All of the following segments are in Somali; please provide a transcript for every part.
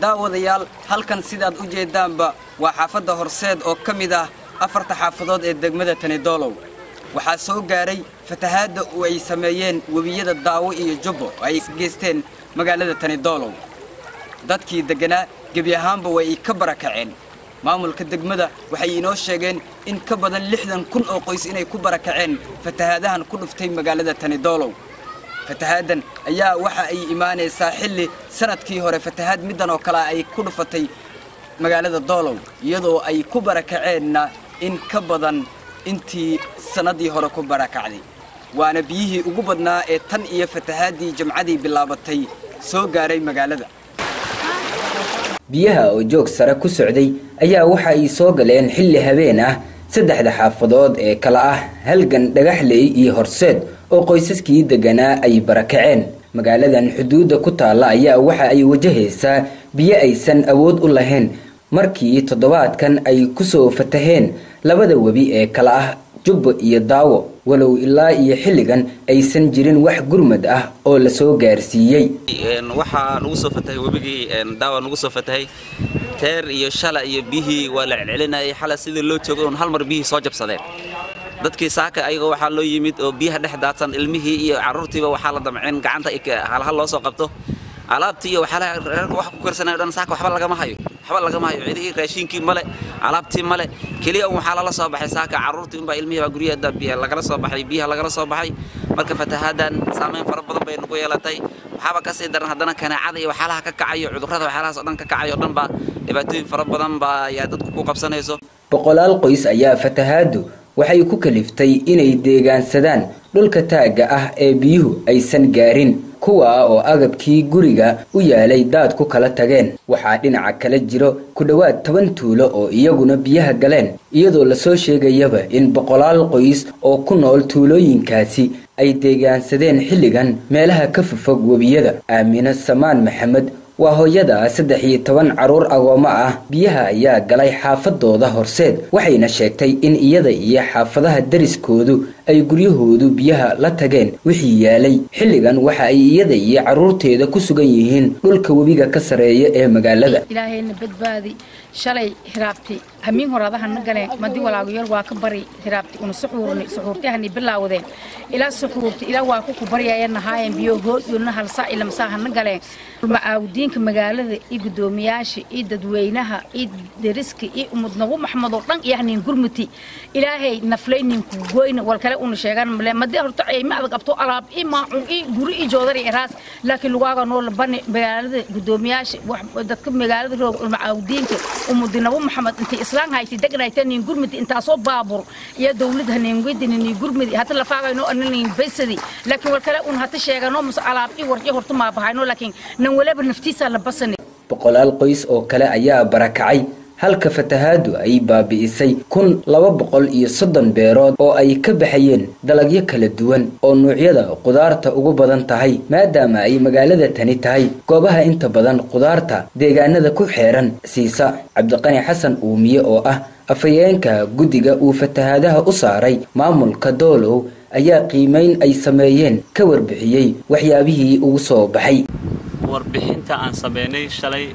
daawadayaal halkan sidaad u jeeddaanba waa xaafadda horseed oo ka mid ah afarta xaafadood ee degmada tanidoolow waxaa soo gaaray fatahaadda oo ay sameeyeen webiyada daawo iyo jubbo oo ay geysteen magaalada tanidoolow dadkii degganaa gebi ahaanba way ka barakaceen maamulka degmada waxay inoo sheegeen in ka badan lixdan kun oo qoys inay ku barakaceen fatahaadahan ku dhuftay magaalada tanidoolow fatahaaddan ayaa waxa ay imaanaysaa xilli sanadkii hore fatahaad middan oo kale ay ku dhufatay magaalada doolow iyadoo ay ku barakaceenna in ka badan intii sannaddii hore ku barakacday waana biyihii ugu badnaa ee tan iyo fatahaaddii jamcadii bilaabatay soo gaaray magaalada biyaha oo joog sare ku socday ayaa waxa ay soo galeen xilli habeen ah saddexda xaafadood ee kala ah halgan dhagaxley iyo horseed oo qoysaskii degganaa ay barakaceen magaaladan xuduudda ku taalla ayaa waxa ay wajahaysaa biyo aysan awood u lahayn markii toddobaadkan ay ku soo fataheen labada webi ee kala ah jubbo iyo daawo walow ilaa iyo xilligan aysan jirin wax gurmad ah oo la soo gaarsiiyey waxaa nagu soo fatahay webigii daawa nagu soo fatahay teer iyo shala iyo biyihii waa la celcelinayay xala sidii loo joogay un hal mar biyihii soo jabsadeen dadkii saaka ayagoo waxaa loo yimid oo biyaha dhex daadsan ilmihii iyo carruurtiiba waxaa la damceen gacanta halhal loo soo qabto alaabtii iyo waxyaalaha reerka wax ku karsanayo dhan saaka waxba lagama hayo waxba lagama hayo cidihii raashiinkii male alaabtii male keliya un waxaa lala soo baxay saaka carruurtii unbaa ilmihii baa guryaha biya lagala soo baxay biyaha lagala soo baxay marka fatahaadan saameyn fara badan bay nagu yeelatay waxaaba ka sii daran haddana kanaacada iyo waxyaalaha ka kacayo cudurrada waxyaalahaas oo dhan ka kacayo o dhan baa dhibaatooyin fara badan baa ayaa dadku ku qabsanayso boqolaal qoys ayaa fatahaadu waxay ku kaliftay inay deegaansadaan dhulka taagga ah ee biyuhu aysan gaarin kuwa oo agabkii guriga u yaalay daad ku kala tageen waxaa dhinaca kala jiro ku dhowaad toban tuulo oo iyaguna biyaha galeen iyadoo lasoo sheegayaba in boqolaal qoys oo ku nool tuulooyinkaasi ay deegaansadeen xilligan meelaha ka fofog webiyada aamine samaan maxamed waa hooyada saddex iyo toban carruur agoommo ah biyaha ayaa galay xaafadooda horseed waxayna sheegtay in iyada iyo xaafadaha dariskoodu ay guryahoodu biyaha la tageen wixii yaalay xilligan waxa ay iyada iyo carruurteeda ku sugan yihiin dhulka webiga ka sareeya ee magaalada ilaahayna badbaadi shalay hiraabti hamiin horaadahana galeen madi walaagayal waa ka bari hiraabti una suxuurni suxuurtihani bilaawdeen ilaa suxuurti ilaa waa ku ku baryaayanahaayeen biyo hooduna halsaa ilamsaahana galeen macaawdiinka magaalada iyo guddoomiyaasha iyo dadweynaha iyo deriska iyo umudnagu maxmedoo dhan iyahnin gurmuti ilaahay naflayninka goyna walkale una sheegan male madi horta ma adag abto alaab i maacun i guri i joodari iraas laakiin lugaaga noo labani magaalada guddoomiyaasha dadka magaalada roog macaawdiinka umudinabu maxamed intay islaan hayti degnaytanin gurmudi intaasoo baabur iyo dowlad haneenwedinini gurmudi hata lafaagayno ananin baysadi laakiin walkale un hata sheegano mus alaab i waryo horta maabahayno laakiin nan walaba naftiisa la basani boqolaal qoys oo kale ayaa barakacay halka fatahaadu ay baabi'isay kun laba boqol iyo soddon beerood oo ay ka baxayeen dalagyo kala duwan oo nuucyada qudaarta ugu badan tahay maadaama ay magaalada tani tahay goobaha inta badan qudaarta deegaanada ku xeeran siisa cabdiqani xasan uumiye oo ah afhayeenka guddiga uu fatahaadaha u saaray maamulka doolow ayaa qiimayn ay sameeyeen ka warbixiyey waxyaabihii ugu soo baxay warbixinta aan sameynay shalay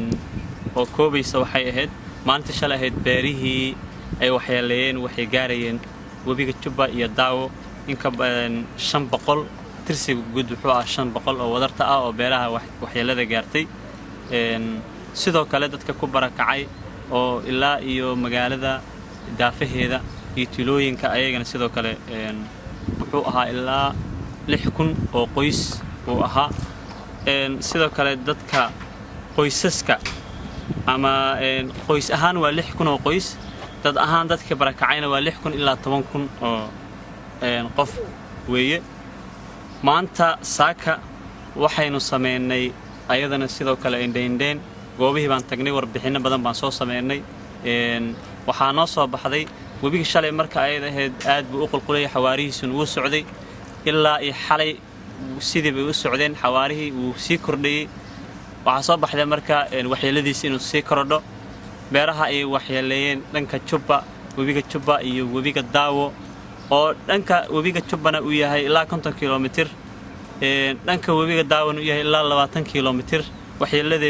oo koobaysa waxay ahayd maalinta shalay ahayd beerihii ay waxyeeleeyeen waxay gaarayeen webiga jubba iyo daawo inka badan shan boqol tirsiga guud wuxuu ah shan boqol oo wadarta ah oo beeraha waxyeelada gaartay sidoo kale dadka ku barakacay oo ilaa iyo magaalada daafaheeda iyo tulooyinka ayagana sidoo kale wuxuu ahaa ilaa lix kun oo qoys uu ahaa sidoo kale dadka qoysaska ama qoys ahaan waa lix kun oo qoys dad ahaan dadka barakacayna waa lix kun ilaa toban kun oo qof weeye maanta saaka waxaynu samaynay ayadana sidoo kale indhaindhayn goobihii baan tagnay warbixinno badan baan soo samaynay waxaa noo soo baxday webiga shalay marka ayad ahayd aad buu u qulqulayay xawaarihiisuna wuu socday ilaa iyo xalay sidii bay u socdeen xawaarihii wuu sii kordhayey waxaa soo baxday marka waxyeeladiisi inuu sii korodho beeraha ay waxyeeleeyeen dhanka jubba webiga jubba iyo webiga daawo oo dhanka webiga jubbana uu yahay ilaa konton kilomitir dhanka webiga daawona uu yahay ilaa labaatan kilomitir waxyeeladeedu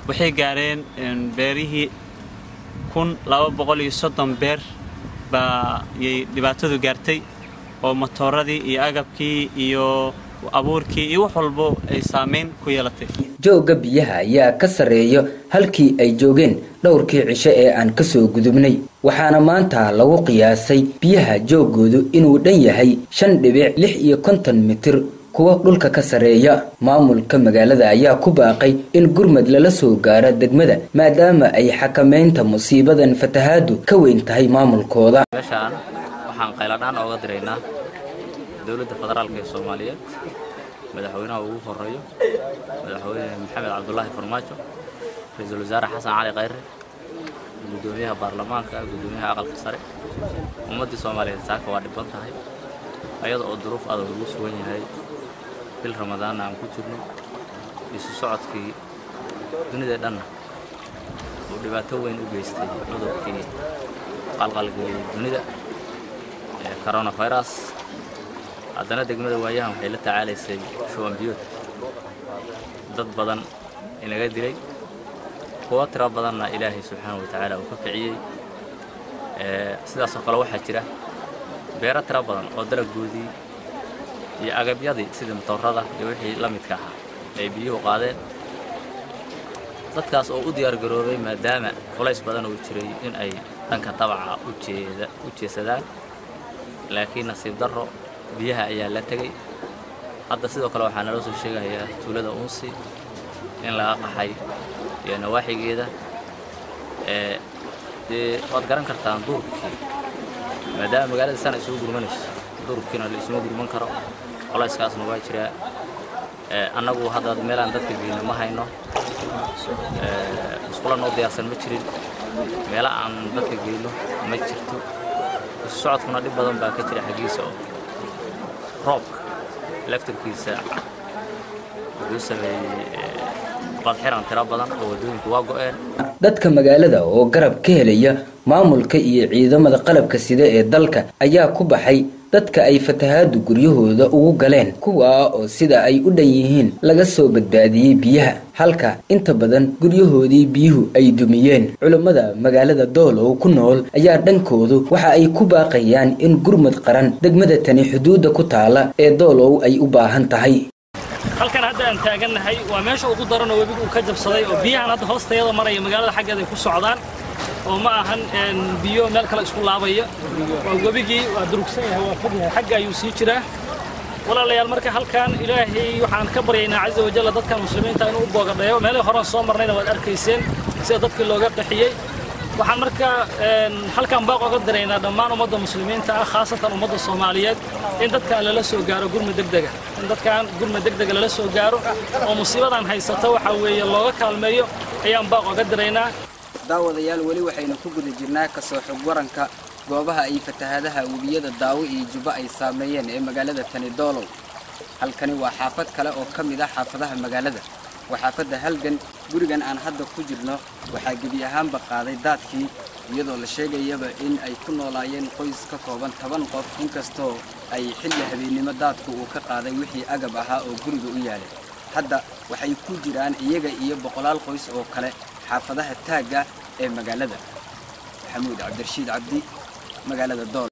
waxay gaareen beerihii kun laba boqol iyo soddon beer baa yay dhibaatadu gaartay oo matooradii iyo agabkii iyo abuurkii iyo wax walbo ay saamayn ku yeelatay joogga biyaha ayaa ka sarreeya halkii ay joogeen dhowrkii cisho ee aan ka soo gudubnay waxaana maanta lagu qiyaasay biyaha jooggoodu inuu dhan yahay shan dhibic lix iyo konton mitir kuwa dhulka ka sarreeya maamulka magaalada ayaa ku baaqay in gurmad lala soo gaaro degmada maadaama ay xakamaynta musiibadan fatahaadu ka weyn tahay maamulkooda meeshaan waxaan qayladhaan ooga diraynaa dowladda federaalka ee soomaaliyeed madaxweynaha ugu horeeyo madaxweyne maxamed cabdulaahi farmaajo ra-iisul wasaare xasan cali khayre guddoomiyaha baarlamaanka guddoomiyaha aqalka sare ummaddii soomaaliyeed saaka waa dhiban tahay ayada oo duruuf adag lagu sugan yahay bil ramadaanna aan ku jirno isu socodkii dunida dhanna uu dhibaato weyn u geystay cudurkii qalqalgeliyey dunida ee coronavirus haddana degmada waayahan waxay la tacaalaysay shuban biyood dad badan inaga dilay kuwo tiro badanna ilaahay subxaana wa tacaala uu ka kiciyey sidaasoo kale waxaa jira beero tiro badan oo dalaggoodii iyo agabyadii sidii matoorada iyo wixii la midka ahaa ay biyuhu qaadeen dadkaas oo u diyaargaroobay maadaama culays badan uu jiray in ay dhanka dabaca u jeesadaan laakiin nasiib darro biyaha ayaa la tegey hadda sidoo kale waxaa naloo soo sheegayaa tuulada unsi in laga qaxay iyo nawaaxigeeda dee waad garan kartaan duurkii maadaama magaalada sana isugu gurmanayso duurkiina la isuma gurman karo colayskaasna waa jiraa annagu hadda meelaan dadka geyno ma hayno musqula noo diyaarsan ma jirin meela aan dadka geyno ma jirto isu socodkuna dhib badan baa ka jira xaggiisa oo roobka laftarkiisa wuxuu sameeyey qadxiran tiro badan oo waddooyinku waa go'een dadka magaalada oo garab ka helaya maamulka iyo ciidamada qalabka sida ee dalka ayaa ku baxay dadka ay fatahaadu guryahooda ugu galeen kuwaa oo sida ay u dhan yihiin laga soo badbaadiyey biyaha halka inta badan guryahoodii biyuhu ay dumiyeen culammada magaalada doolow ku nool ayaa dhankoodu waxa ay ku baaqayaan in gurmud qaran degmada tani xuduudda ku taala ee doolow ay u baahan tahay halkan hadda aan taagannahay waa meesha ugu daranoo webigu uu ka jabsaday oo biyahan hadda hoostayada maraya magaalada xaggeeda ay ku socdaan oo ma ahan biyo meel kale isku laabaya waa webigii waa durugsan yahay waa fog yahay xagga ayuu sii jiraa walaalayaal marka halkan ilaahay waxaan ka baryaynaa caza wajalla dadkan muslimiinta inuu u boogadhayo meelihii horaan soo marnayna waad arkayseen sida dadkii looga qaxiyey waxaan marka halkan baaq oga diraynaa dhammaan ummadda muslimiinta ah khaasatan ummadda soomaaliyeed in dadkan lala soo gaaro gurmud degdega in dadkan gurmud degdega lala soo gaaro oo musiibadan haysata waxaa weeye looga kaalmeeyo ayaan baaq oga diraynaa daawadayaal weli waxaynu ku guda jirnaa kasoo xog waranka goobaha ay fatahaadaha webiyada daawo iyo jubbo ay saameeyeen ee magaalada tani doolow halkani waa xaafad kale oo ka mid ah xaafadaha magaalada waa xaafadda halgan gurigan aan hadda ku jirno waxaa gebi ahaanba qaaday daadkii iyadoo la sheegayaba in ay ku noolaayeen qoys ka kooban toban qof inkastoo ay xilli habeennimo daadku uu ka qaaday wixii agab ahaa oo guriga u yaalay hadda waxay ku jiraan iyaga iyo boqolaal qoys oo kale xaafadaha taagga ee magaalada maxamuud cabdirashiid cabdi magaalada dool